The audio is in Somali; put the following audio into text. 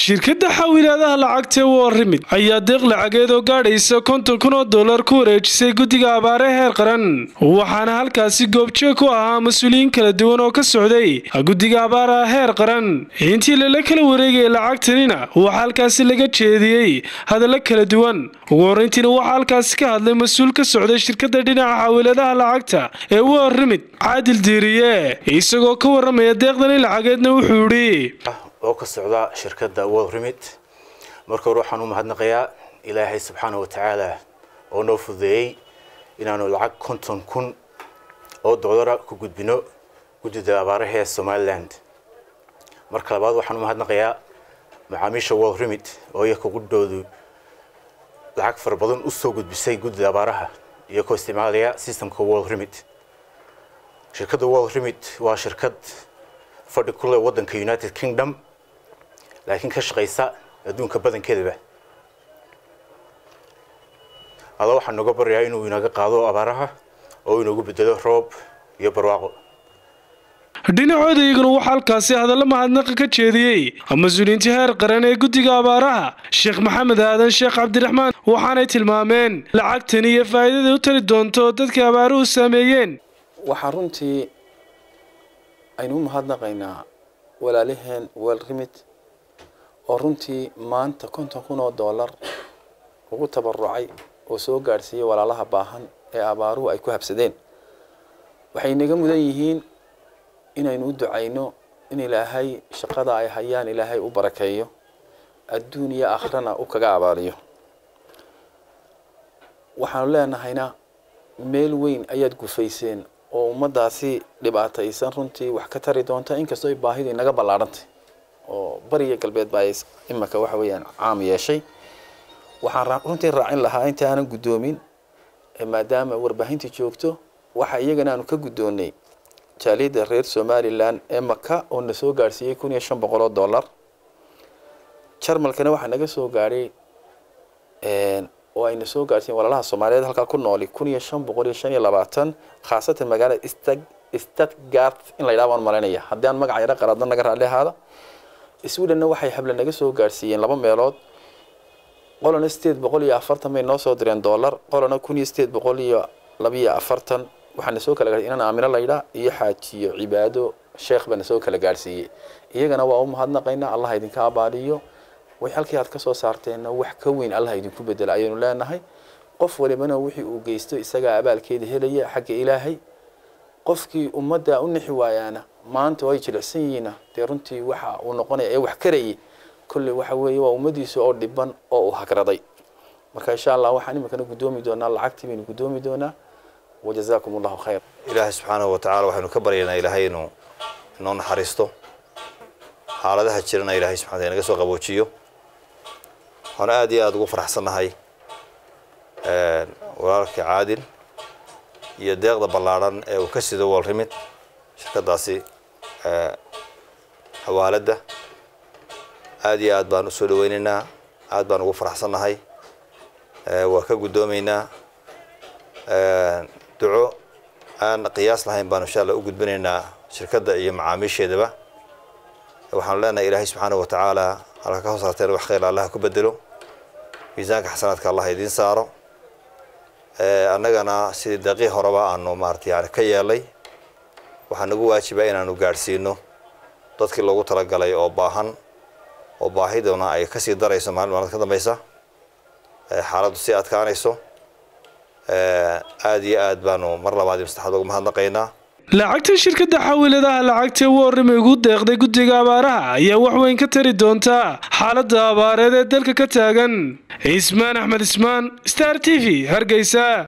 shirkadda xawilaadaha lacagta warrimid ayaa deeq lacageed oo gaadhaysa konton kun oo dollar ku wareejisay guddiga abaare heer qaran waxaana halkaasi goobjoog ku ahaa mas-uuliyiin kala duwan oo ka socday guddiga abaaraha heer qaran intii lala kala wareegaya lacagtanina waxaa halkaasi laga jeediyey hadallo kala duwan ugu horreyntiina waxaa halkaasi ka hadlay mas-uul ka socday shirkadda dhinaca xawilaadaha lacagta ee warrimid caadil diiriye isagoo ka warramaya deeqdani lacageedna wuxuu idhi oo ka socda shirkadda world remit marka hore waxaan u mahadnaqayaa ilaahay subxaana wa tacaala oo noo fududeeyey inaanu lacag konton kun oo dollara ku gudbino guddida abaaraha ee somaliland marka labaad waxaan u mahadnaqayaa macaamiisha world remit oo iyaka gudhoodu lacag fara badan u soo gudbisay guddida abaaraha iyagoo isticmaalaya systemka world remit shirkadda world remit waa shirkad fadhi ku leh waddanka united kingdom laakiin ka shaqaysa adduunka badankeedaba alla waxaan nooga baryayaa inuu inaga qaado abaaraha oo inoogu bedelo roob iyo barwaaqo dhinacooda iyaguna waxaa halkaasi hadallo mahadnaqa ka jeediyey mas-uuliyiinta heer qaran ee guddiga abaaraha sheekh maxamed aadan sheekh cabdiraxmaan waxaanay tilmaameen lacagtani iyo faa'iidada u tali doonto dadka abaaruhu saameeyeen waxaa runtii aynu u mahadnaqaynaa walaalaheen world remit oo runtii maanta konton kun oo dollar ugu tabarucay oo soo gaadhsiiyey walaalaha baahan ee abaaruhu ay ku habsadeen waxay naga mudan yihiin inaynu u ducayno in ilaahay shaqada ay hayaan ilaahay u barakeeyo adduun iyo akhrana u kaga abaaliyo waxaanu leenahayna meel weyn ayaad gufayseen oo ummadaasi dhibaataysan runtii wax ka tari doonta inkastoo ay baahidu inaga ballaadhantay oo bariga galbeed baa imaka waxa weeyaan caam yeeshay waxaan runtii raacin lahaa inta aanan guddoomin maadaama warbaahintii joogto waxa iyagana aanu ka guddoonnay jaaliyadda reer somalilan ee maka oo na soo gaadhsiiyey kun iyo shan boqol oo dollar jarmalkana waxaa naga soo gaadhay oo ayna soo gaadhsiiyen walaalaha soomaaliyeed halkaa ku nooli kun iyo shan boqol iyo shan iyo labaatan khaasatan magaalada stag stadgart in la yidhaha baan malaynaya haddii aan magaca yaro qaradna naga raalli ahaada swedhenna waxay hable naga soo gaadhsiiyeen laba meelood qolana sideed boqol iyo afartan bay noo soo direen dollar qolana kun iyo sideed boqol iyo labiyo afartan waxaana soo kala gaadhsiy inaan aamino laydhaa iyo xaajiyo cibaado sheekh baana soo kala gaadhsiiyey iyagana waa u mahadnaqaynaa allah idinka abaaliyo way halkii aad ka soo saarteenna wax ka weyn allah idinku bedela ayaynu leenahay qof walibana wixii uu geysto isagaa abaalkeeda helaya xagga ilaahay qofkii ummadda u nixi waayaana maanta ay jilicsan yihiina dee runtii waxa uu noqonaya ee wax karayay kolley waxa weeye waa ummadiisa oo dhiban oo uu hagraday marka insha allah waxaan iminkana guddoomi doonaa lacagtii baynu guddoomi doonaa wajazaakum allahu khayr ilaahay subxaanahu watacala waxaynu ka baryaynaa ilaahay inuu inoo naxariisto xaaladaha jirana ilaahay subxana naga soo qaboojiyo waxaan aad iyo aada ugu faraxsannahay walaalkii caadil iyo deeqda ballaadhan ee uu ka sido world remit shirkadaasi xawaaladda aad iyo aad baan usoo dhaweynaynaa aad baan ugu faraxsannahay waa ka guddoomaynaa duco aan qiyaas lahayn baanu insha allah u gudbinaynaa shirkadda iyo macaamiisheedaba waxaanu leenahay ilaahay subxaana wa tacaala halka ka hoos harteen wax khayr allah ku bedelo miisaanka xasanaadka allah idiin saaro annagana sidii daqiiq horeba aanu maarata yani ka yeelay waxaa nagu waajibaa inaanu gaadhsiino dadkii loogu talagalay oo baahan oo baahiduna ay kasii darayso maalin maalmad ka dambeysa xaaladdu sii adkaanayso aada iyo aad baanu mar labaad iyo mastaxaad ugu mahadnaqaynaa lacagta shirkadda xawiladaha lacagta warrime ugu deeqday guddiga abaaraha ayaa wax weyn ka tari doonta xaaladda abaareed ee dalka ka taagan cismaan axmed ismaan star t v hargeysa